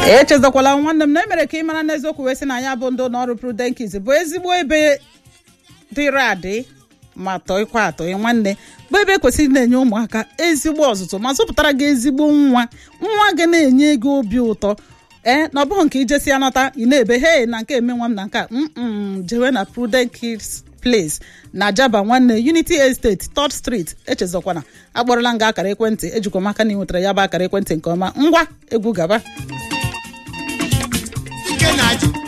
echezakwala nwanne m na emere ka ị mara n'eziokwu wee sị na ya bụ ndị ụlọ ọrụ Prudential bụ ezigbo ebe dịrị adị ma tọịkwa atọị nwanne bụ ebe kwesịrị na-enye ụmụaka ezigbo ọzụzụ ma zụpụtara gị ezigbo nwa nwa gị na-enye gị obi ụtọ ee na ọ bụghị nke ijesi ya nọta ị na-ebe he na nke eme nwa m na nke a mm jewe na Prudent Kids Place na Jaba nwanne Unity Estate 3rd Street echezọkwana akpọrọla nga akara ekwentị ejikwa m aka na ị nwetara ya bụ akara ekwentị nke ọma ngwa egwu gaba ike na-ajụ